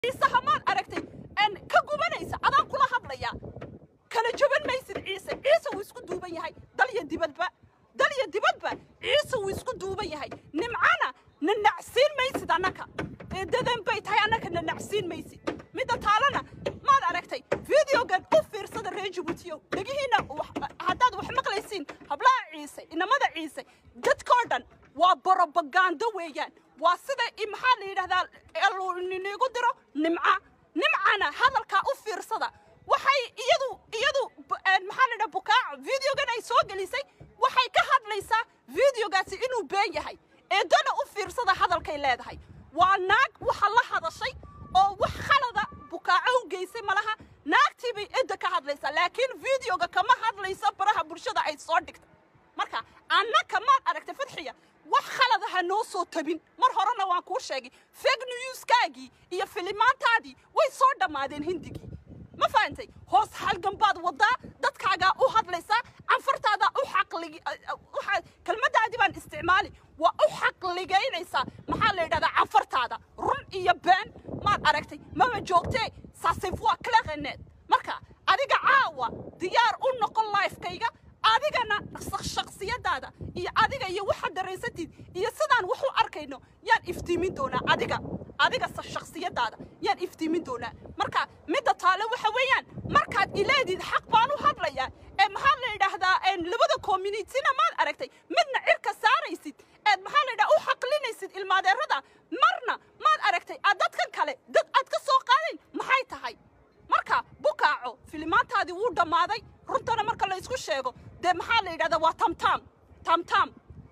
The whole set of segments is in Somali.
ciisaha maad aragtay n ka gubanaysa adaan kula hadlaya kala jaban maysid ciise ciise wuu isku duuban yahay dal iyo dibadba dal iyo dibadba ciise wuu isku duuban yahay nimcana na nacsiin maysid annaka eedadan bay tahay annaka na nacsiin maysid midda taalana maad aragtay videogan u fiirsada reer jabuutiyo dhegihiina haddaad wax maqlaysiin hablaha ciise inamada ciise dadkoo dhan waa borobagando weeyaan waa sida maxaa la yidhahdaa nigu diro nimca nimcana hadalkaa u fiirsada waxay iyadu iyadu maxaa la yidhaha bukaaco videogan ay soo gelisay waxay ka hadlaysaa videogaasi inuu been yahay eedana u fiirsada hadalkay leedahay waa naag waxa la hadashay oo wax khalada bukaaco u geysay malaha naagtii bay edda ka hadlaysaa laakiin videoga kama hadlaysa baraha bulshada ay soo dhigtay marka annaka maad aragtay fadxiya wax khalada ha noo soo tabin mar horena waan kuu sheegay fake newskaagii iyo filimaantaadii way soo dhammaadeen hindigii ma fahantay hoos halgan baad wadaa dadkaagaa u hadlaysaa canfartaadaa u xaqligi kelmaddaadii baan isticmaali waa u xaqligaynaysaa maxaa la yidhahdaa canfartaada run iyo been maad aragtay mama joogtee saasifwa klaqaneed marka adiga caawa diyaar u noqon lifekayga adigana shaksiyadaada iyo adiga iyo waxaad daraysatid iyo sidaan wax u arkayno yaan iftiimin doonaa adiga adiga shaksiyadaada yaan iftiimin doonaa marka midda taale waxa weeyaan markaad ileedid xaq baan u hadlayaa ee maxaa la yidhaahdaa labada communityna maad aragtay midna cirka saaraysid eed maxaa la yidhaha u xaqlinaysid ilmaadeerada marna maad aragtay aad dadkan kale dad aad ka soo qaadayn maxay tahay marka bukaaco filimaantaadii wuu dhammaaday runtana marka la isku sheego dee maxaa la yidhahdaa waa tamtam tamtam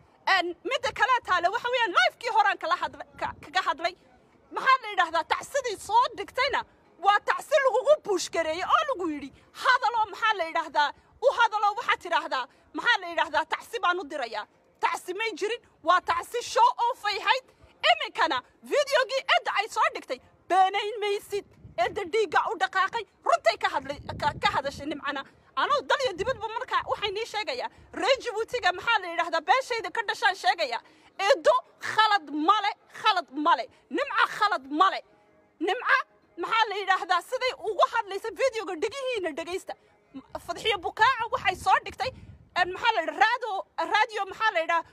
midda kale taale waxa weeyaan lifekii horaan kala hadla kaga hadlay maxaa la yidhahdaa tacsidii soo dhigtayna waa tacsi lagugu buushgareeyey oo lagu yidhi hadaloo maxaa la yidhaahdaa u hadaloo waxaad tidhaahdaa maxaa la yidhaahdaa tacsi baan u dirayaa tacsi may jirin waa tacsi show offay hayd iminkana videogii edda ay soo dhigtay beenayn maysid edda dhiigga u dhaqaaqay runtay ka hadlay ka hadashay nimcana anuu dal iyo dibadba markaa waxay nii sheegayaa reer jabuutiga maxaa la yidhahdaa beeshayda ka dhashaan sheegaya edo khalad male khalad male nimca khalad male nimca maxaa la yidhaahdaa siday ugu hadlaysa videoga dhegihiina dhegaysta fadxiyo bukaaca waxay soo dhigtay maxaa la yidhaha raado radio maxaa la yidhaha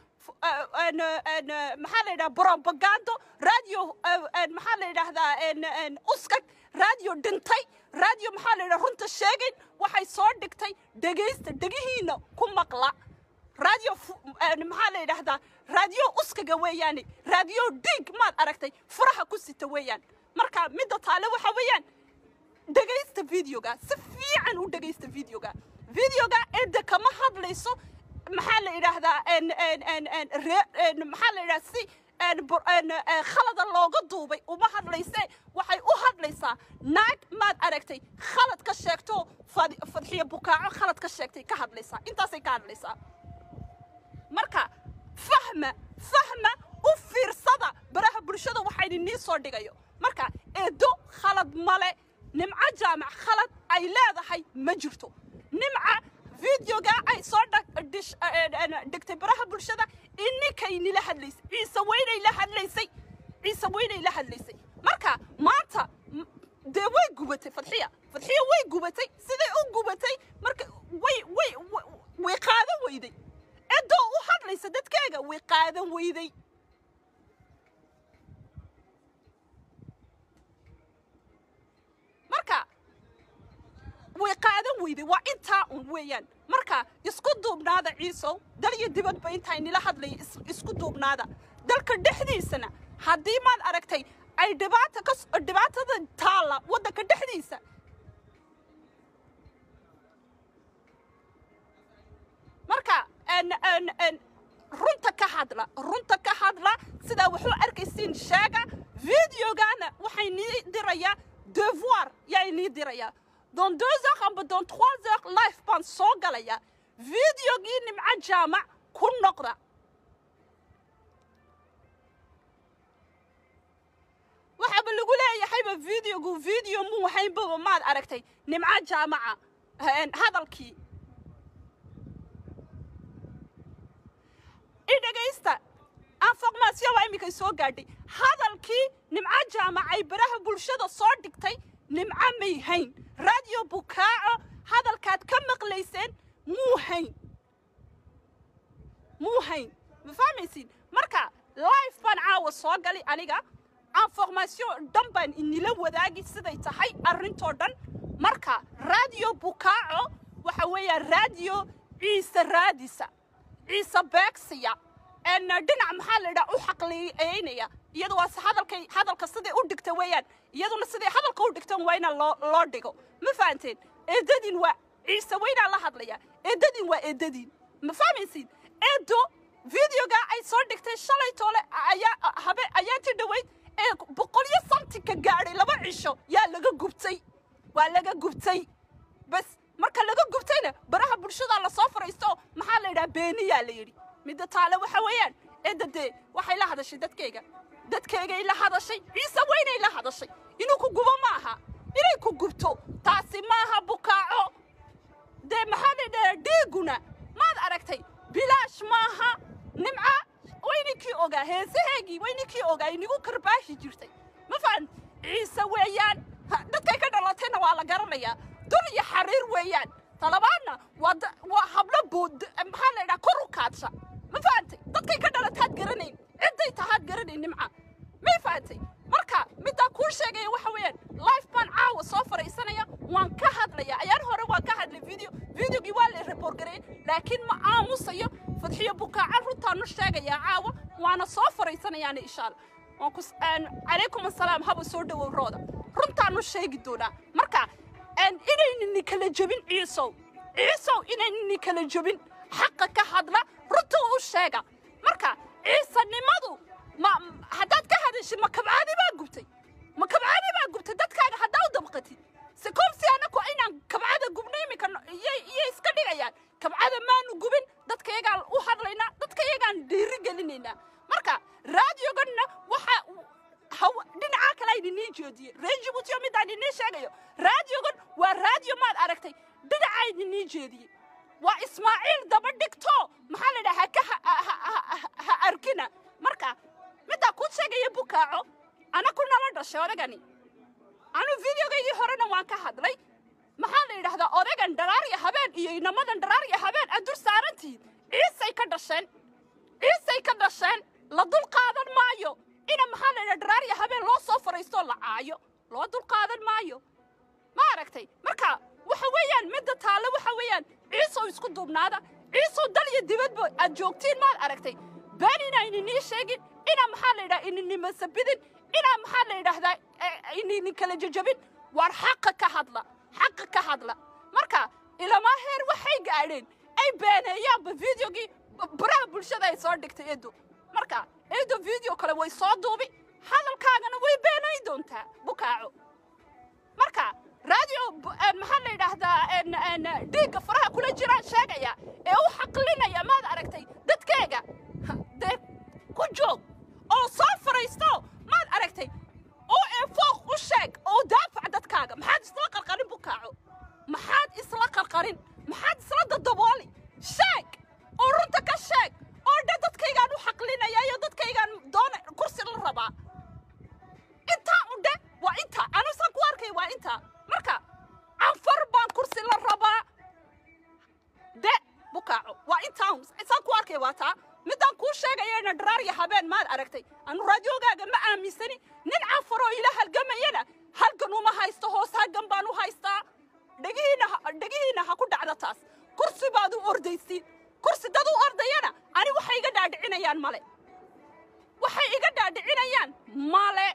maxaa la yidhaha propagando radio maxaa la yidhaahdaa uskag radio dhintay radio maxaa la yidhaha runta sheegayn waxay soo dhigtay dhegaysta dhegihiina ku maqla radio maxaa la yidhaahdaa radio uskaga weeyaane radio dhiig maad aragtay furaha ku sita weeyaan marka midda taale waxa weeyaan dhegaysta videoga si fiican u dhegaysta videoga videoga edda kama hadlayso maxaa la yidhaahdaa maxaa la yidhahdaa si khalada looga duubay uma hadlayse waxay u hadlaysaa naag maad aragtay khalad ka sheegto fadxiyo bukaaco khalad ka sheegtay ka hadlaysaa intaasay ka hadlaysaa marka fahma fahma u fiirsada baraha bulshada waxayna nii soo dhigayo marka eedo khalad male nimco jaamac khalad ay leedahay ma jirto nimca videoga ay soo dhigtay baraha bulshada ininkay nila hadlaysay ciise weynay la hadlaysay ciise weynay la hadlaysay marka maanta dee way gubatay fadxiya fadxiya way gubatay siday u gubatay marka way way way qaadan weyday eddoo u hadlaysa dadkeega way qaadan weyday marka way qaadan weyday waa intaa un weeyaan marka isku duubnaada ciisow dal iyo dibadba intaa nila hadlaya isku duubnaada dalka dhexdiisana haddii maad aragtay ay dhibaata ka dhibaatada taalla waddanka dhexdiisa marka runta ka hadla runta ka hadla sidaa waxu arkaysiin sheega videogana waxay nii dirayaa devoir yay nii dirayaa dans deux heures amba dans trois heures life baan soo galaya videogii nimco jaamac ku noqda waxaaba lagu leeyahayba videogu video muu haynbaba maad aragtay nimco jaamaca hadalkii i dhegaysta information baa iminkay soo gaadhay hadalkii nimco jaamac ay baraha bulshada soo dhigtay nimco may hayn radio bukaaco hadalkaad ka maqlayseen muu hayn muu hayn ma fahmaysiin marka life baan caawa soo gali aniga information dhan baan inila wadaagi siday tahay arrintoo dhan marka radio bukaaco waxa weeyaan radio ciise raadisa ciise beegsiya en dhinac maxaa la yidhaha u xaqliyeynaya iyada waa se hadalkay hadalka siday u dhigta weeyaan iyaduna siday hadalka u dhigtan waa ina loo loo dhigo ma fahanteen eedadiin waa ciise weynaa la hadlaya eedadiin waa eedadiin ma fahmaysiin eedo videoga ay soo dhigtay shalay toole ayaa habe ayaantii dhoweyd ee boqolyo santika gaadhay laba cisho yaa laga gubtay waa laga gubtay bas marka laga gubtayna baraha bulshada lasoo fariisto maxaa la yidhaha beeniyaa la yidhi midda taale waxa weeyaan eedda dee waxay la hadashay dadkayga dadkaygay la hadashay ciise weynay la hadashay inuu ku gubo ma aha inay ku gubto taasi maaha bukaaco dee maxaa la yidhaha dhiiguna maad aragtay bilaash maaha nimca wayninkii ogaa heesaheegii wayninkii ogaa inigu karbaashi jirtay ma fahan ciise weeyaan dadkay ka dhalatayna waa la garanayaa dul iyo xariir weeyaan talabaadna waa waa hablo bood maxaa la yidhaha kor u kaadsha ma fahantay dadkay ka dhalataad garanayn cidday tahaad garanayn nimca may fahantay marka middaa kuu sheegaya waxa weeyaan life baan caawa soo fariisanaya waan ka hadlaya ayaan hore waan ka hadlay video videogii waa la report gareeyey laakiin ma aamusayo fadxiyo bukaaca runtaanu sheegayaa caawa waana soo fariisanayaana insha allah waan ku calaykum assalaam haba soo dhowow rooda runtaanu sheegi doonaa marka inaynini kala jebin ciisow ciisow inaynini kala jebin xaqa ka hadla runta u sheega marka ciisanimadu ma haddaad ka hadashid ma kabcaadi baa gubtay ma kabcaadi baa gubtay dadkaaga haddaa u dabqatid se komsi anaku inaan kabcada gubno iminka iyay iska dhigayaan kabcada maanu gubin dadkayagaan u hadlaynaa dadkayagaan dhiiri gelinaynaa marka raadioganna waxa dhinacaa kale ayninii jeediyey reer jibuutiyo midaan inii sheegayo raadiogan waa raadiyo maad aragtay dhinacaa idinii jeediyey waa ismaaciil daba dhigto maxaa la dhaha haka ha arkina marka middaa kuu sheegaya bukaaco ana ku nala dhashay odagani anu videogaygii horena waan ka hadlay maxaa la yidhahdaa odagan dharaarya habeen iyo inamadan dharaarya habeen aad dur saarantihiin ciisay ka dhasheen ciisay ka dhasheen la dul qaadan maayo ina maxaa la yidhaha dharaarya habeen loo soo fariistoo la caayo loo dul qaadan maayo ma aragtay marka waxa weeyaan midda taalle waxa weeyaan ciisow isku duubnaada ciisow dal iyo dibadba aad joogtiin maad aragtay been inaa ininii sheegin inaa maxaa la yidhaha ininimasabidin inaa maxaa la yidhaahdaa ininin kala jejabin waar xaqa ka hadla xaqa ka hadla marka ilamaa heer waxay gaadheen ay beeneeyaanba videogii baraha bulshada ay soo dhigtay edo marka edo video kale way soo duubi hadalkaagana way beenayn doontaa bukaaco marka radio maxaa la yidhaahdaa dhiigga faraha kula jiraan sheegaya ee u xaqlinaya maad aragtay dadkeega dee ku joog oo soo faraysto maad aragtay oo ee fooq u sheeg oo daafac dadkaaga maxaad isla qarqarin bukaaco maxaad isla qarqarin maxaad isla dadabooli sheeg oo runta ka sheeg oo dhe dadkaygaan u xaqlinaya iyo dadkaygaan doona kursi la rabaa intaa u dhe waa intaa anusaan ku arkay waa intaa marka canfar baan kursi la rabaa de bukaaco waa intaa isaan ku arkay waa taa midaan kuu sheegayana dharaarya habeen maad aragtay anu raadiogaaga ma aaminsani nin canfaroo ila halgamayana halgan uma haysto hoos halgan baan u haystaa dhegihiina dhegihiina ha ku dhacda taas kursi baad u ordaysiin kursi dad u ordayana ani waxay iga dhaadhicinayaan male waxay iga dhaadhicinayaan male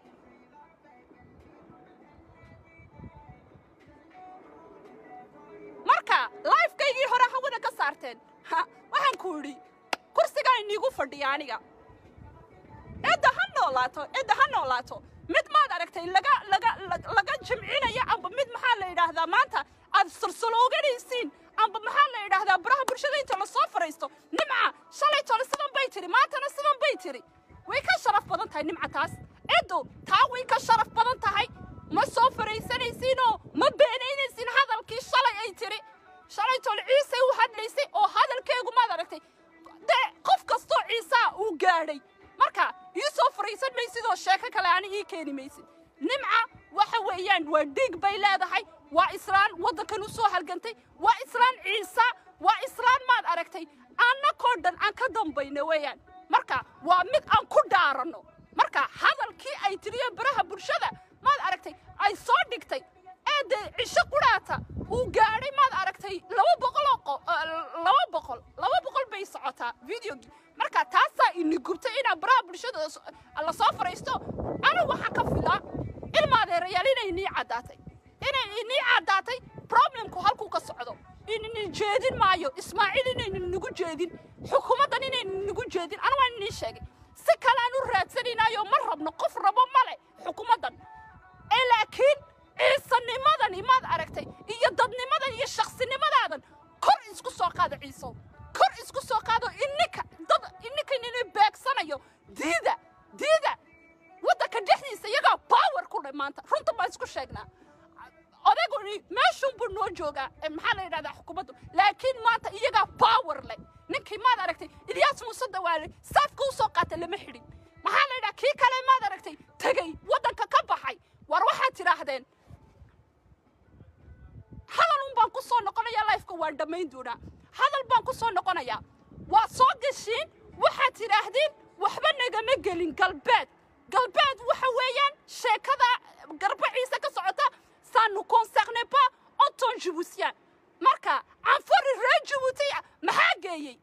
marka lifekaygii hore hawada ka saarteen waxaan ku idhi kursigaa iniigu fadhiya aniga cidda ha noolaato cidda ha noolaato mid maad aragtay laga laga laga jimcinaya amba mid maxaa la yidhaahdaa maanta aad sulsulooganaysiin amba maxaa la yidhaahdaa baraha bulshada inta lasoo fariisto nimca shalay tole sidan bay tiri maantana sidan bay tiri way ka sharaf badan tahay nimca taas ciddu taa way ka sharaf badan tahay ma soo faraysanaysiinoo ma beenaynaysiin hadalkii shalay ay tiri shalay tole ciisay u hadlaysay oo hadalkeegu maad aragtay dee qof kastoo ciisaa uu gaadhay een, waa dhiig bay leedahay waa islaan waddankan u soo halgantay waa islaan ciisa waa islaan maad aragtay annakoo dhan aan ka dambayno weeyaan marka waa mid aan ku dhaaranno marka hadalkii ay tiriyeen baraha bulshada maad aragtay ay soo dhigtay ee dee cisho qudhaata uu gaadhay maad aragtay laba boqoloo qo eh, laba boqol laba boqol bay socotaa videogii marka taasaa ini gubtay inaa baraha bulshada s- la soo fariisto anigu waxaa ka filaa ilmaadeerayaal inay inii caddaatay inay inii caddaatay problemku halkuu ka socdo inini jeedin maayo ismaaciil inaynan nagu jeedin xukuumaddan inaynan nagu jeedin anu waan inii sheegay si kale aan u raadsanaynayo ma rabno qof rabo male xukuumaddan ee laakiin ciisanimadani maad aragtay iyo dadnimadan iyo shaksinimadadan kor isku soo qaado ciisow kor isku soo qaado ininka dad ininka inini beegsanayo diida diida waddanka dhexdiisa iyagaa power ku dhe maanta runta baan isku sheegnaa odayguni meeshunbuu noo joogaa ee maxaa la yidhahdaa xukuumaddu laakiin maanta iyagaa power leh ninkii maad aragtay ilyaas muuse dawaale saafka u soo qaata lama xidhin maxaa la yidhaha kii kale maad aragtay tegey waddanka ka baxay war waxaad tidhaahdeen hadal un baan ku soo noqonayaa lifeka waan dhammayn doonaa hadal baan ku soo noqonayaa waa soo gashiin waxaad tidhaahdeen waxba nagama gelin galbeed galbeed waxa weeyaan sheekada garba ciise ka socota ça ne concerne pas autant jibuutien marka canfari reer jibuuti maxaa geeyey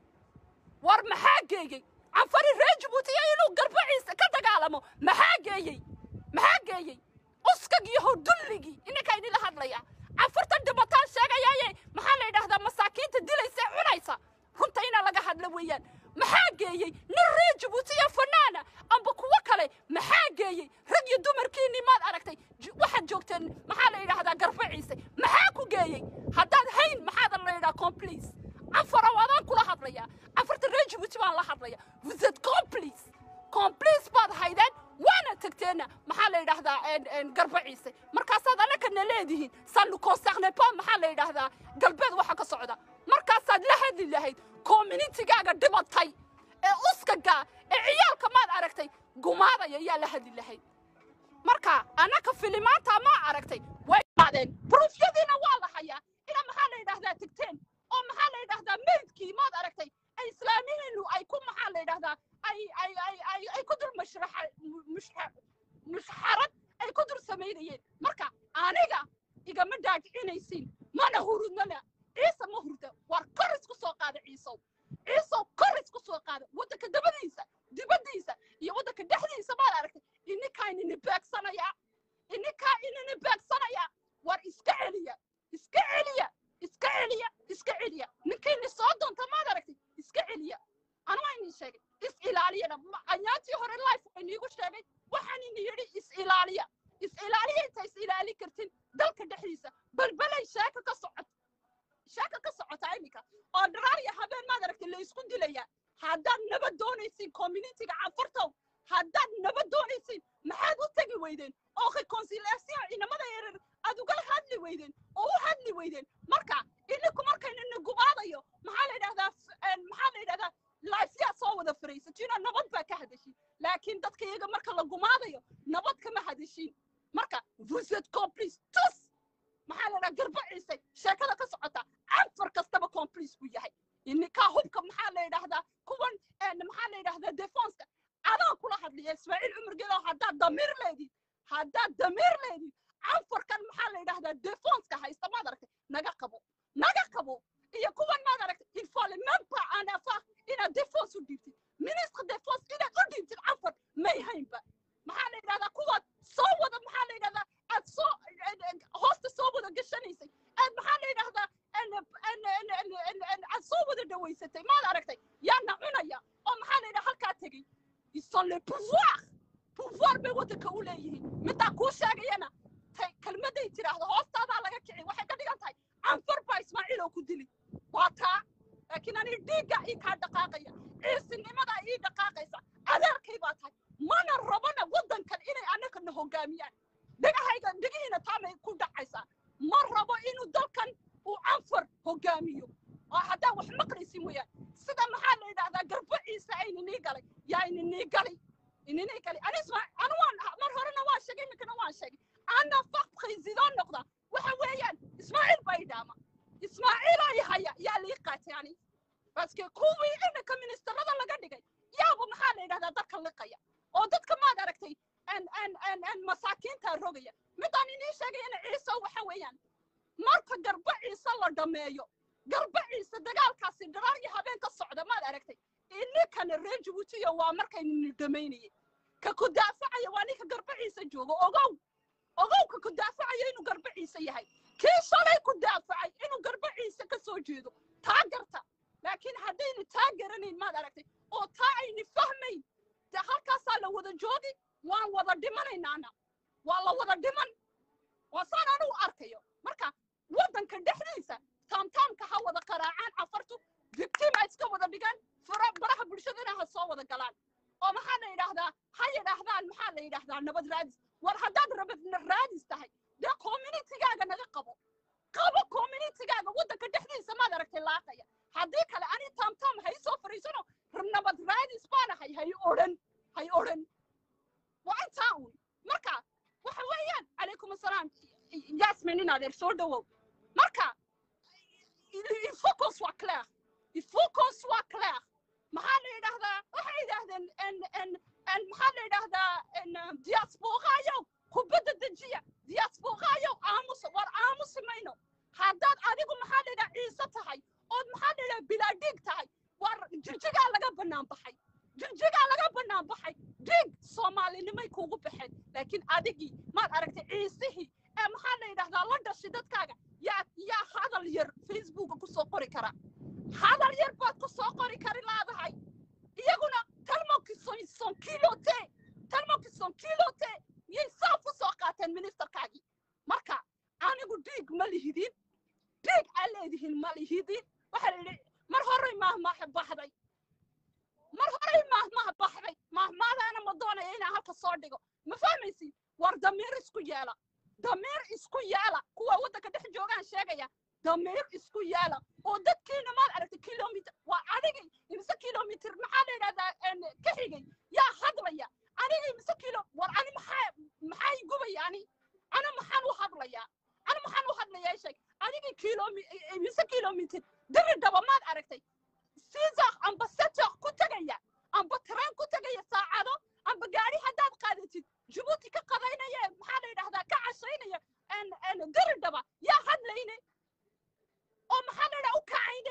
war maxaa geeyey canfari reer jibuutiya inuu garba ciise ka dagaalamo maxaa geeyey maxaa geeyey uskagii hodulligii ininkaa idinla hadlaya canfurtan dhimataan sheegayaaye maxaa la yidhahdaa masaakiinta dilaysa ee cunaysa runta inaa laga hadlo weeyaan maxaa geeyey nin reer jibuutiya fanaana amba kuwo kale maxaa geeyey rag iyo dumarkiinii maad aragtay J- waxaad joogteen maxaa la yidhahdaa garba ciise maxaa ku geeyey haddaad hayn maxaad la yidhaha complice canfara waadaan kula hadlaya canfarta reer jibuuti baan la hadlaya vous êtes complice complice baad haydeen waana tagteenna maxaa la yidhaahdaa en- en garba ciise markaasaad annakana leedihiin sanu concerne pas maxaa la yidhaahdaa galbeed waxa ka socda markaasaad la hadli lahayd communitigaaga dhibatay ee uskaga ee ciyaalka maad aragtay gumaadaya yaa la hadli lahayd marka annaka filimaanta ma aragtay way qaadeen bruufyadiina waa la hayaa ina maxaa la yidhahdaa tegteen oo maxaa la yidhahdaa meydkii maad aragtay ay islaamihiinu ay ku maxaa la yidhahdaa ay ay ay ay ay ku dul mashraxa mushxa mushxarad ay ku dul samaynayeen marka aniga igama dhaagicinaysiin mana hurudnana ciise ma hurda war kor isku soo qaada ciisow ciisow kor isku soo qaada waddanka dabadiisa dibaddiisa iyo waddanka dhexdiisa maad aragtay ininkaa inini beegsanaya ininkaa inini beegsanaya war iska celiya iska celiya iska celiya iska celiya ninkiini soo doonta maad aragtay iska celiya anu waa inii sheegay is ilaaliyana Ma- anyaantii hore life waa iniigu sheegay waxaan ini yidhi is ilaaliya is ilaaliya inta is ilaali kartin dalka dhexdiisa balbalay sheeka ka socota sheeka ka socota iminka oo dharaar iyo habeen maad aragtay la isku dilaya haddaad nabad doonaysiin communitiga canfurtow haddaad nabad doonaysiin maxaad u tegi weydeen oo reconciliation ciidamada yaryar aad ugala hadli weydeen oo u hadli weydeen marka idinku markaynina gubaadayo maxaa la yidhahdaa f- een, maxaa la yidhahdaa laifyaa soo wada fariisatiinoo nabad baa ka hadashin laakiin dadka iyaga marka la gumaadayo nabad kama hadashin marka vous êtes complice tous maxaa la yidhaha garba ciise sheekada ka socota canfar kastaba complice buu yahay ininkaa hubka maxaa la yidhaahdaa kuwan een, maxaa la yidhahdaa defenska adaan kula hadlaya ismaaciil cumar geedo haddaad damiir leedid haddaad damiir leedid canfarkan maxaa la yidhahdaa defenska haysta maad aragtay naga qabo naga qabo iyo kuwan maad aragtay il faut le même pas en avoir inaad defense u dhiibtid ministre defense inaad u dhiibtid canfar may haynba maxaa la yidhahdaa kuwaad soo wada maxaa la yidhahdaa aad soo hoosta soo wada gashanaysay aad maxaa la yidhahdaa en- en- en- en- en- en- aad soo wada dhawaysatay maad aragtay yaana cunaya oo maxaa la yidhaha halkaa tegey ils sont le pouvoir pouvoir bay waddanka u leeyihiin middaa kuu sheegayana tay kelmadday tidhaahdo hoostaadaa laga kici waxay ka dhigan tahay canfar baa ismaaciil oo ku dili waa taa laakiin ani dhiigga ii kaa dhaqaaqaya ciisinimadaa ii dhaqaaqaysa adeerkay baa tahay mana rabana waddankan inay annagana hoggaamiyaan dhegahayga dhegihiina taamay ku dhacaysaa ma rabo inuu dalkan uu canfar hoggaamiyo oo haddaa wax maqlaysin weeyaan sida maxaa la yidhahdaa garba ciise ayninii galay yaa ininii gali ininii gali ani isma anu waan mar horena waan sheegay iminkana waan sheegay ana faq président weeyaan marka garba ciise la dhameeyo garba ciise dagaalkaasi dharaar iyo habeen ka socda maad aragtay ininkana reer jabuutiya waa markaynu dhamaynayay ka ku daafacaya waa ninka garba ciise joogo ogow ogow ka ku daafacaya inuu garba ciise yahay kii shalay ku daafacay inuu garba ciise ka soo jeedo taa garta laakiin haddaynu taa garanayn maad aragtay oo taa ayni fahmayn dee halkaasaa la wada joogi waan wada dhimanaynaana waa la wada dhiman waa saan anigu arkayo marka waddanka dhexdiisa taamtaamka ha wada qaraacaan cafartu victima iska wada dhigaan fara baraha bulshadana ha soo wada galaan oo maxaa la yidhaahdaa ha yidhaahdaan maxaa la yidhaahdaa nabad raadis war haddaad rabad raadis tahay dee communitygaaga naga qabo qabo communitygaaga waddanka dhexdiisa maad aragtay laaqaya haddii kale ani taamtaam hay soo fariisano nabad raadis baanahay hay odhan hay odhan waa intaa uun marka waxa weeyaan calaykum assalaam yasmin in adeer soo dhowow marka ifocus waa clair ifocus waa clair maxaa la yidhaahdaa waxay yidhaahdeen maxaa la yidhaahdaa diasporaayow kubadda dejiya diasporaayow aamus war aamusi mayno haddaad adigu maxaa la yidhaha ciise tahay ood maxaa la yidhaha bilaadhiig tahay war jirjigaa laga bannaan baxay jirjigaa laga bannaan baxay dhiig soomaalinimay kuugu baxeen laakiin adigii maad aragtay ciisihii ee maxaa la yidhahdaa la dhashay dadkaaga yaa yaa hadal yar facebooka ku soo qori kara hadal yar baad ku soo qori kari laadahay iyaguna talmokison kilote talmokison kilote yay saaf u soo qaateen ministerkaagii marka anigu dhiig ma lihidin dhiig aa leedihin ma lihidin waxaa la yidhi mar horey maahmaaha baxday mar horey maahmaha baxday maahmaadaana ma doonaya inaan halka soo dhigo ma fahmaysid war damiir isku yeela damiir isku yeela kuwa waddanka dhex joogaan sheegaya damiir isku yeela oo dadkiina maad aragtay kilomitr waa adigay imise kilomitr maxaa la yidhahdaa ka xigay yaa hadlaya anigay imise kilo war ani maxaa maxaa igubaya ani ana maxaan u hadlayaa ana maxaan u hadlayaa sheeg adigay kilomi imise kilomitr diri dhaba maad aragtay siisaq amba seteq ku tegaya amba tareen ku tegaya saacado amba gaari haddaad qaadatid jabuuti ka qadaynaya maxaa la yidhahdaa ka cashaynaya diri dhaba yaa hadlayne oo maxaa la yidhaha u kacayne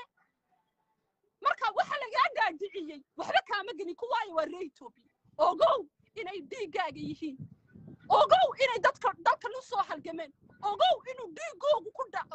marka waxa lagaa dhaadhiciyey waxba kaama gelin kuwaayo waa ree etoobiya ogow inay dhiiggaaga yihiin ogow inay dadka dalkan u soo halgameen ogow inuu dhiiggoogu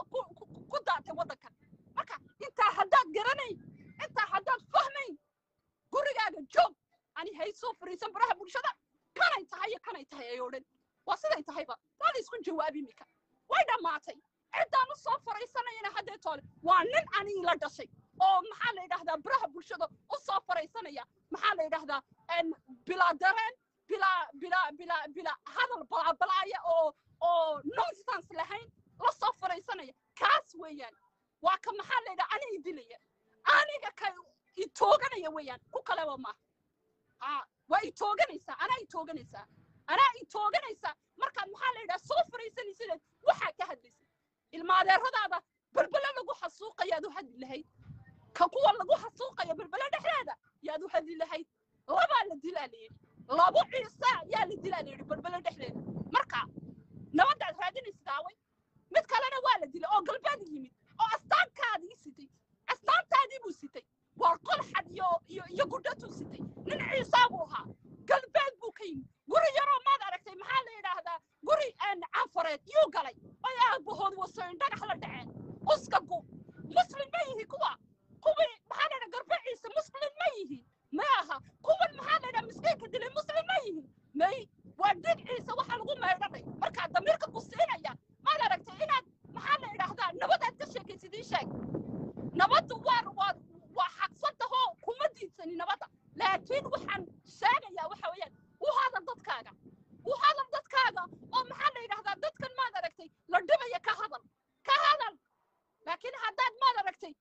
ku daatay waddankan marka intaa haddaad garanayn intaa haddaad fahmayn gurigaaga joog ani hay soo fariisan baraha bulshada kanay tahay iyo kanay tahay ay odhan waa siday tahayba waa la isku jawaab imika way dhammaatay ciddaan u soo faraysanayana haddee toole waa nin anii la dhashay oo maxaa la yidhahdaa baraha bulshada u soo faraysanaya maxaa la yidhahdaa bilaa dareen bilaa bilaa bilaa bilaa hadal balaabalaaya oo oo nonsense lahayn la soo faraysanaya kaas weeyaan waa ka maxaa la yidhaha ani idilaya aniga ka itooganaya weeyaan ku kaleba maaha ha waa itooganaysaa anaa itooganaysaa anaa itooganaysaa markaad maxaa la yidhaha soo faraysanaysideed waxaa ka hadlaysa ilmaadeeradaada belbele lagu xasuuqayaad u hadli lahayd ka kuwa lagu xasuuqayo belbele dhexdeeda yaad u hadli lahayd labaa la dilaa la yidhi labo ciise yaa la dilaa la yidhi belbele dhexdeeda marka nabadaad raadinaysid aaway mid kalena waa la dilay oo galbeed yimid oo astaankaadii sitay astaantaadii buu sitay waa qolxad iyo iyo iyo gudhatuu sitay nin ciisaa buu ahaa galbeed buu ka yimid guri yaroo maad aragtay maxaa la yidhaahdaa guri canfareed yuu galay ay aabahood wasoyn dhagax la dhaceen uskagu muslim ma yihi kuwa kuwii maxaa la yidhaha garbe ciise muslim ma yihiin ma aha kuwan maxaa la yidhaha miskiinka dilay muslim ma yihiin may waa dhig ciise waxa lagu maydhanay markaa damiirka ku siinaya maad aragtay inaad maxaa la yidhaahdaa nabadaad ka sheekaysid ii sheeg nabaddu waa waa waa xaqsantahoo kuma diidsani nabadda laakiin waxaan sheegayaa waxa weeyaan u hadal dadkaaga u hadal dadkaaga oo maxaa la yidhahdaa dadkan maad aragtay la dhibaya ka hadal ka hadal laakiin haddaad maad aragtay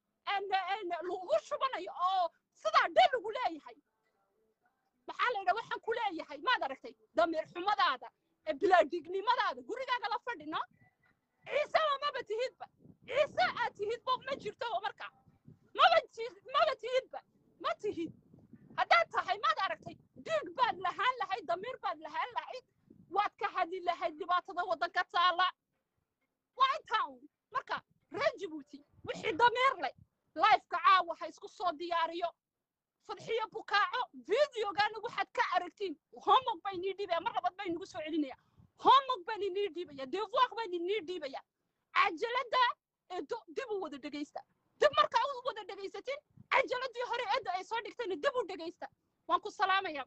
lagu shubanayo oo sidaa dhe lagu leeyahay maxaa la yidhaha waxaan ku leeyahay maad aragtay damiir xumadaada bilaadignimadaada gurigaaga la fadhina ciiseba maba tihidba ciise aad tihidba ma jirto marka maba maba tihidba ma tihid haddaad tahay maad aragtay dhiig baad lahaan lahayd damiir baad lahaan lahayd waad ka hadli lahayd dhibaatada waddanka taala waa intaa uun marka reer jabuuti wixii dameer leh lifeka caawa ha isku soo diyaariyo fadxiyo bukaaco videogaana waxaad ka aragtiin homog baa inii dhiibaya mar labad baa inagu soo celinaya homog baan inii dhiibaya devoir baan inii dhiibaya cajalada eedo dib u wada dhegaysta dib markaa u wada dhegaysatin cajaladii hore eedda ay soo dhigtayna dib u dhegaysta waan ku salaamaya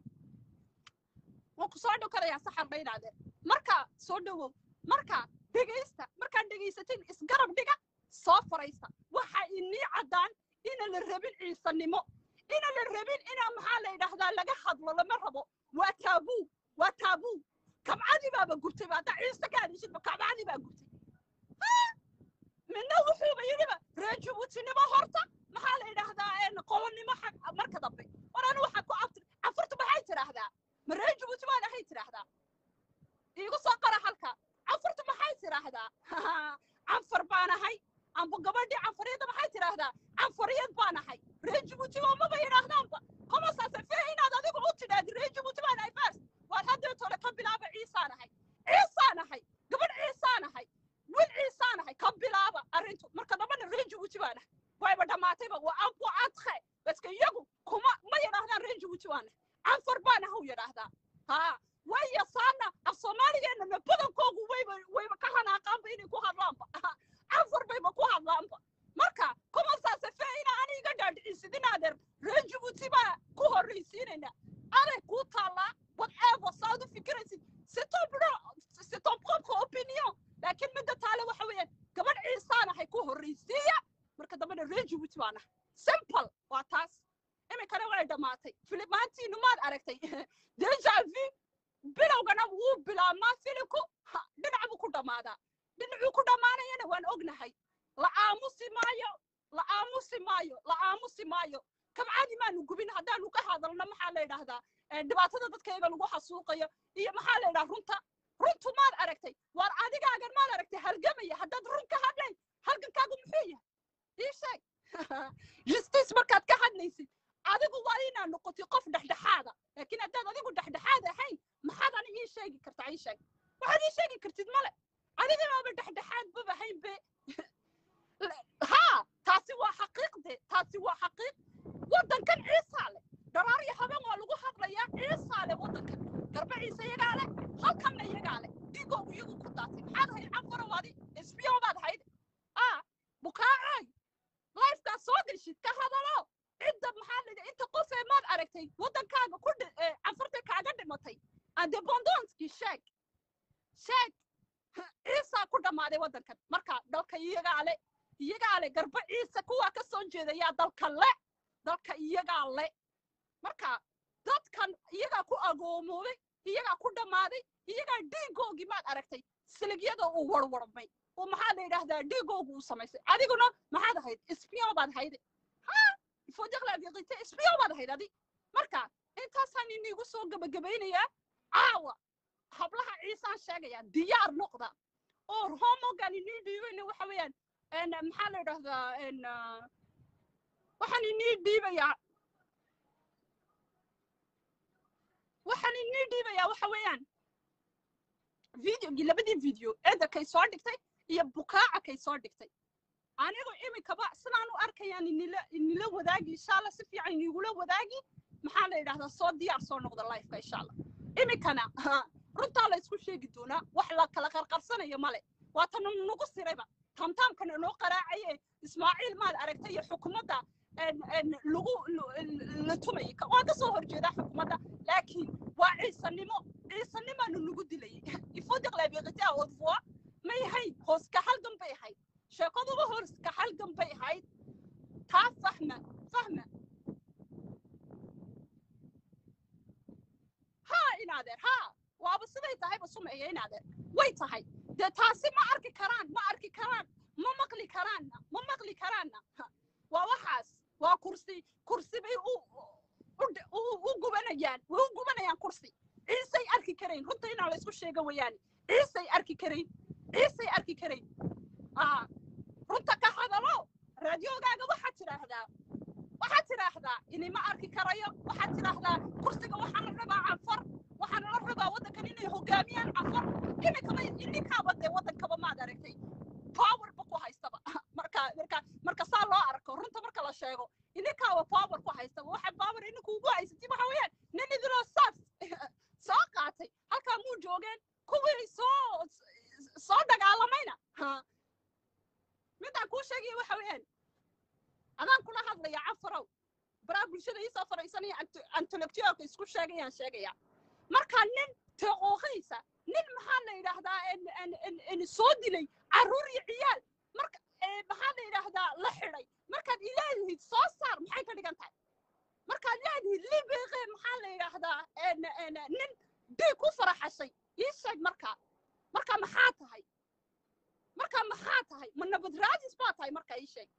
waan ku soo dhokanayaa saxar ba inaadeen marka soo dhowow marka dhegaysta markaad dhegaysatin isgarab dhiga soo faraysta waxa inii caddaan ina la rabin ciisanimo ina la rabin ina maxaa la yidhaahdaa laga hadlo lama rabo waa taabuu waa taabuu kabcadii baaba gurtay ba haddaa ciise ka hadishidba kabcadii baa gurtay midna wuxuuba yidhiba reer jabuutinimo horta maxaa la yidhaahdaa qolonimo xag marka dambe war anu waxaa ku abtir cafurtu maxay tidhaahdaa ma reer jabuuti baan ahay tidhaahdaa iigu soo qara halka cafurtu maxay tidhaahdaa canfar baan ahay amba gabadhii canfariyadda maxay tidhaahdaa canfariyad baan ahay reer jabuuti oo maba yidhaahdaanba homasaase fee inaad adigu u tidhaahdi reer jabuuti baan ahay fars waad haddee tole ka bilaaba ciisaan ahay ciisaan ahay gabadh ciisaan ahay wil ciisaan ahay ka bilaaba arrintu marka dambana reer jabuuti baan ahay wayba dhammaatayba waa ambu adke baske iyagu kuma ma yidhaahdaan reer jabuuti baan ahay canfar baan ahaw yidhaahdaa haa way yasaana af soomaaligeenana badankoogu wayba wayba ka hanaaqaanba inay ku hadlaanba canfar bayba ku hadlaanba marka kumasaase fee ina ani iga dhaadhicisid inaadeer reer jabuuti baa ku horraysiinayna aday kuu taallaa whatever saad u fikiraysid c'est ton pro- c'est ton propre opinion laakiin midda taale waxa weeyaan gabadh ciisaan ahay ku horraysiiya marka dambena reer jabuuti baan ahay simple waa taas iminkana way dhammaatay filimaantiinu maad aragtay deja vu bilowgana wuu bilaabmaa filinku ha dhinac buu ku dhammaadaa dhinacuu ku dhammaanayana waan ognahay la aamusi maayo la aamusi maayo la aamusi maayo kabcadi maanu gubin haddaanu ka hadalno maxaa la yidhaahdaa dhibaatada dadkayga lagu xasuuqayo iyo maxaa la yidhaha runta runtu maad aragtay waar adigaagan maad aragtay halgamaya haddaad run ka hadlay halgankaagu muxuu yahay ii sheeg justice markaad ka hadlaysid adigu waa inaad noqotid qof dhexdhexaada laakiin haddaad adigu dhexdhexaad ahayn maxaad ani ii sheegi kartaa ii sheeg waxaad ii sheegi kartid male adiga baaba dhexdhexaad baba ahayn be haa taasi waa xaqiiqde taasi waa xaqiiq waddankan ciisaa leh dharaar iyo haben waa lagu hadlayaa ciisaa leh waddankan garba ciise iyagaa leh halkanna iyagaa leh digoogu iyagu ku daatay maxaad ahayd canfaro waadi isbiyo baad ahayd ah bukaacay lifekaa soo geshid ka hadalo cidda maxaa la yidhaha inta qof ee maad aragtay waddankaaga ku dhi- ee canfarta kaaga dhimatay andebondonskii sheeg sheeg ciisaa ku dhammaaday waddankan marka dalka iyagaa le iyagaa le garba ciise kuwaa ka soo jeedayaa dalka le dalka iyagaa le marka dadkan iyagaa ku agoomoobay iyagaa ku dhammaaday iyagaa dhiigoogii maad aragtay siligyada uu warwarmay oo maxaa la yidhaahdaa dhiigoogu uu samaysay adiguna maxaad ahayd isbiyo baad ahayd ha fodaqlaadiqite isbiyo baad ahayd adi marka intaasaan inigu soo gebagabaynayaa caawa hablaha ciisaan sheegaya diyaar noqda oo homogan inii dhiibayna waxa weeyaan en maxaa la yidhaahdaa en waxaan inii dhiibayaa waxaan inii dhiibayaa waxa weeyaan videogii labadii video edarkay soo dhigtay iyo bukaaca kay soo dhigtay anigu iminkaba sidaan u arkayaan inila inila wadaagi insha allah si fiican inigula wadaagi maxaa la yidhahdaa soo diyaar soo noqda lifeka insha allah iminkana runtaa la isku sheegi doonaa wax la kala qarqarsanayo male waa tan nagu sirayba tamtaamkana noo qaraacaye ismaaciil maad aragtay iyo xukuumadda lagu la tumayay waan ka soo horjeedaa xukuumadda laakiin waa ciisanimo ciisanimaanu nagu dilayay ifodiqlaabiqitaa odvoa may ahayd hoos ka halgan bay ahayd sheekaduba hoos ka halgan bay ahayd taa fahma fahma haa inaadeer haa waaba siday tahayba sumeeya inaadeer way tahay dee taasi ma arki karaan ma arki karaan ma maqli karaanna ma maqli karaanna waa waxaas waa kursi kursi bay u u gubanayaan way u gubanayaan kursi ciisay arki karayn runta inaa la isku sheega weeyaane ciisay arki karayn ciisay arki karayn aa runta ka hadalo raadiyoogaaga waxaad tidhaahdaa waxaad tidhaahdaa inima arki karayo waxaad tidhaahdaa kursiga waxaa la rabaa canfar waxaana la rabaa waddankan inay hogaamiyaan canfar iminkaba ininkaaba dee waddankaba maad aragtay intellectualka isku sheegayaan sheegaya marka nin teeqooqaysa nin maxaa la yidhaahdaa en- en- en- en soo dilay carruur iyo ciyaal marka ee, maxaa la yidhaahdaa la xidhay markaad ilaahid soo saar maxay ka dhigan tahay markaad leedihiid libiqe maxaa la yidhaahdaa en- en- nin dhiig ku faraxashay ii sheeg markaa marka maxaa tahay marka maxaa tahay ma nabad raadis baa tahay marka ii sheeg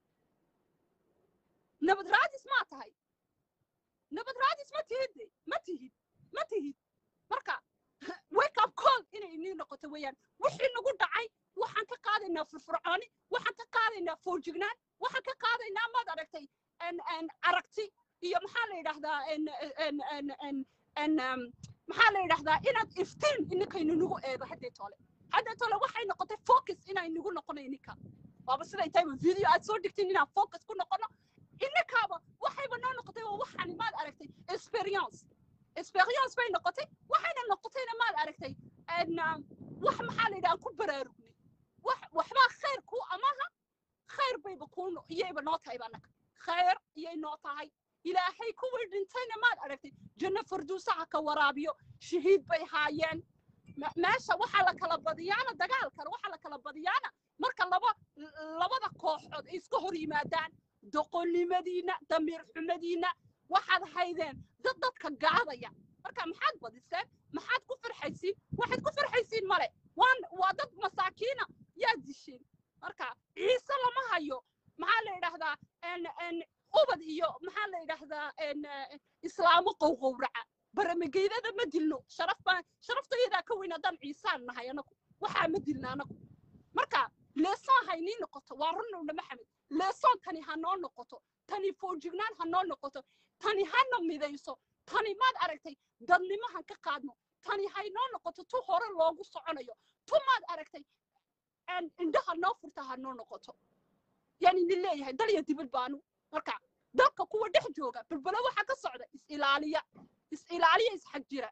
nabad raadis maa tahay nabad raadis ma tihid de ma tihid ma tihid marka wake up call inay inii noqoto weeyaan wixii nagu dhacay waxaan ka qaadaynaa firfircooni waxaan ka qaadaynaa foojignaan waxaan ka qaadaynaa maad aragtay en en aragti iyo maxaa la yidhaahdaa en en en en en um, maxaa la yidhaahdaa inaad iftiin ininkaynu nagu eego haddee tole haddee tole waxay noqotay focus inay nagu noqono ininka waaba siday tahay video aad soo dhigtin inaan focus ku noqono ininkaaba waxayba noo noqotay waa waxaan maad aragtay experience experience bay noqotay waxayna noqotayna maad aragtay en um, wax maxaa la yidhaha aan ku baraarugnay wax waxbaa khayr kuu amaha khayr bayba kuu no- iyayba noo tahay banaka khayr iyay noo tahay ilaahay kuwii dhintayna maad aragtay janno farduusaha ka waraabiyo shahiid bay haayeen Me- meesha waxaa la kala badiyaana dagaalkan waxaa la kala badiyaana marka laba labada kooxood ay iska hor yimaadaan doqonnimadiina damiir xumadiina waxaad haydeen dad dadka gaadaya marka maxaad badiseen maxaad ku farxaysiin waxaad ku farxaysiin male waan waa dad masaakiina yaad dishiin marka ciise lama hayo maxaa la yidhaahdaa en en ubad iyo maxaa la yidhaahdaa en eh, islaamo qowqowraca baramageydada ma dilno sharaf baan sharaftaydaa ka weyn haddaan ciisaan nahay anagu waxaa ma dilna anagu marka leesoon haynii noqoto waa runowna maxamed leesoon tani ha noo noqoto tani foojignaan ha noo noqoto tani hana midayso tani maad aragtay dadnimo han ka qaadno tani haynoo noqoto tu hore loogu soconayo tu maad aragtay en indhaha noo furta ha noo noqoto yani nin leeyahay dal iyo dibad baanu marka dalka kuwa dhex jooga balbalo waxa ka socda is ilaaliya is ilaaliya is xag jira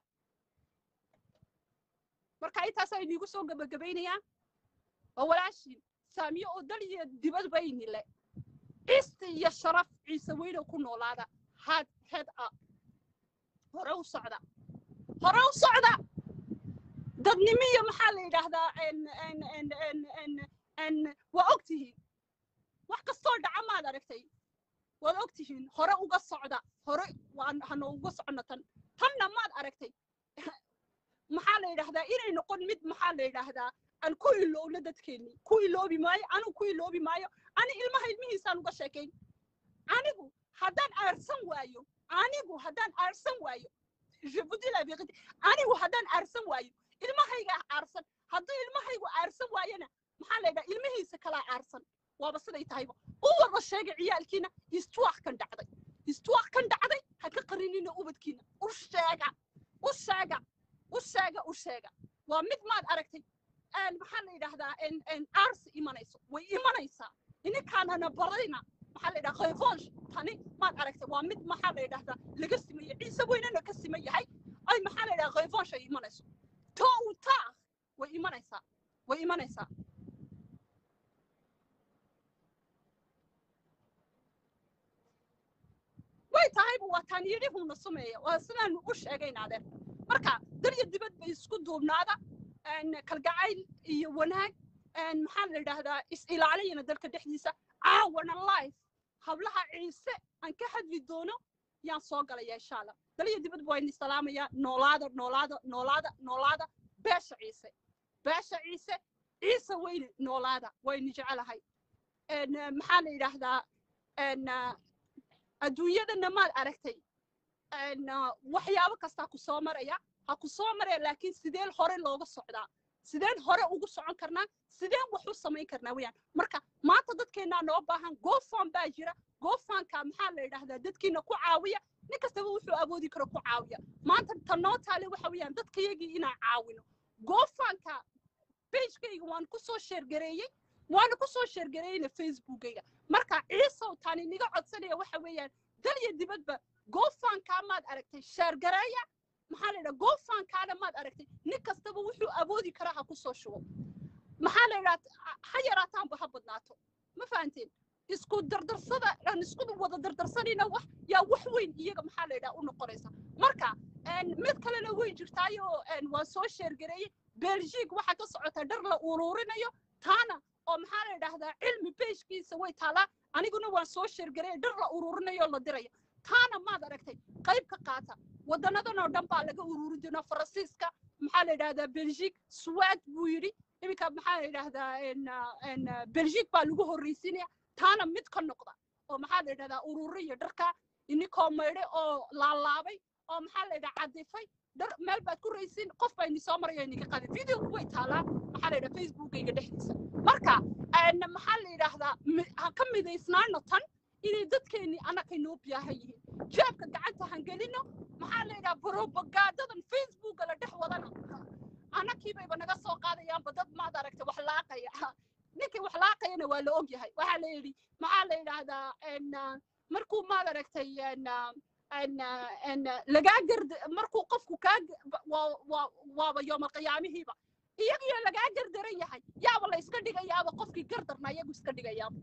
marka intaasaa iniigu soo gabagabaynayaa waa walaashiin saamiyo oo dal iyo dibad bayni le cisti iyo sharaf ciise weynow ku noolaada had head up hore u socda hore u socda dadnimo iyo maxaa la yidhaahdaa en en en en en en waa og tihiin wax kastoo dhaca maad aragtay waad og tihiin hore uga socda hore waan hano uga socono tan tanna maad aragtay maxaa la yidhaahdaa inay noqon mid maxaa la yidhaahdaa aan ku ilowno dadkeennii ku iloobi maayo anigu ku iloobi maayo ani ilmaha ilmihiisaan uga sheekayn anigu haddaan aarsan waayo anigu haddaan aarsan waayo je vous dis la vérité anigu haddaan aarsan waayo ilmahayga aarsan hadduu ilmahaygu aarsan waayona maxaa la yidhaha ilmihiisa kalaa aarsan waaba siday tahayba u wada sheega ciyaalkiina istuwaq kan dhacday istuwaq kan dhacday ha ka qarinina ubadkiina u sheega u sheega u sheega u sheega waa mid maad aragtay een, maxaa la yidhaahdaa en en aarsi imanayso way imanaysaa ininkaanana barayna maxaa la yidhaha khayfoonsh tani maad aragtay waa mid maxaa la yidhaahdaa laga simaye ciise weynana ka siman yahay ay maxaa la yidhaha khayfoonsh ay imanayso to u taa way imanaysaa way imanaysaa way tahayba waa taan yidhihuuna sumeeya waa sidaanu u sheegaynaadeen marka dal iyo dibad bay isku duubnaada een, kalgacayl iyo wanaag een, maxaa la yidhaahdaa is ilaaliyana dalka dhexdiisa caawana life hablaha ciise aan ka hadli doono yaan soo galaya insha allah dal iyo dibad waa idin salaamaya noolaada noolaada noolaada noolaada beesha ciise beesha ciise ciise weyne noolaada wayni jecelahay een, eh, maxaa la yidhaahdaa een, ah, adduunyadana maad aragtay een, ah, waxyaabo kastaa ku soo maraya ha ku soo maraya laakiin sideen hore looga socdaa sideen hore ugu socon karnaa sideen wax u samayn karnaa weyaan marka maanta dadkeennaa noo baahan gofan baa jira gofanka maxaa la yidhaahdaa dadkiina ku caawiya nin kastaba wuxuu awoodi karo ku caawiya maanta ta noo taale waxa weeyaan dadkayagii inaan caawino gofanka pagekayga waan ku soo sheergareeyey waana ku soo sheergareeyeyna facebookayga marka ciisow tani niga codsanaya waxa weeyaan dal iyo dibadba gofankaa maad aragtay sheergareeya maxaa la yidhaha gofankaana maad aragtay nin kastaba wuxuu awoodi karaa ha ku soo shubo maxaa la yidhaha ha yaraataanba ha badnaato ma fahanteen isku dardarsada aan isku wada dardarsanayna wax yaa wax weyn iyaga maxaa la yidhaha u noqonaysa marka mid kalena way jirtaayo waa soo sheergareeyey belgique waxaa ka socota dhar la ururinayo taana oo maxaa la yidhaahdaa cilmi beeshkiisa way taalaa aniguna waan soo sheergareeyay dhar la ururinayo la dirayo taana maad aragtay qayb ka qaata waddanadan oo dhan baa laga ururin doonaa faransiiska maxaa la yidhahdaa belgique swad buu yidhi iminka maxaa la yidhaahdaa belgique baa lagu horreysiinaya taana mid ka noqda oo maxaa la yidhahdaa ururiya dharka inikoo maydhay oo laalaabay oo maxaa la yidhaha cadifay dhar meel baad ku raysiin qof baa ini soo maraya iniga qaadi videogu way taalaa maxaa la yidhaha facebookayga dhexdiisa marka maxaa la yidhaahdaa ha ka midaysnaano tan inay dadkeennii annakay noo biyaahan yihiin jeebka gacanta han gelino maxaa la yidhaha brobagaadadan facebooka la dhex wadana annakii bayba naga soo qaadayaanba dad maad aragtay wax laaqaya ninkii wax laaqayana waa la og yahay waxaa la yidhi maxaa la yidhaahdaa markuu maad aragtay lagaa gard markuu qofku kaa waaba yooma qiyaamihiiba iyagiyo lagaa gardaran yahay yaaba la iska dhigayaaba qofkii gardarna iyagu iska dhigayaaba